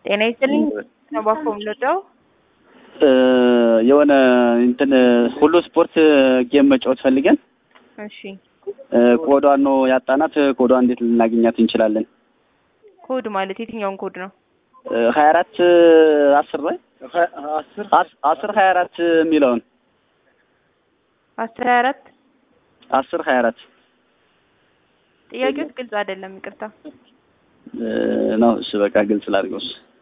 ጤና ይስጥልኝ ነባኮ ምልደው የሆነ እንትን ሁሉ ስፖርት ጌም መጫወት ፈልገን እሺ ኮዷን ነው ያጣናት። ኮዷን እንዴት ልናገኛት እንችላለን? ኮድ ማለት የትኛውን ኮድ ነው? ሀያ አራት አስር ላይ አስር ሀያ አራት የሚለውን አስር ሀያ አራት አስር ሀያ አራት ጥያቄዎች ግልጽ አይደለም፣ ይቅርታ ነው። እሺ በቃ ግልጽ ላድርገው። እሺ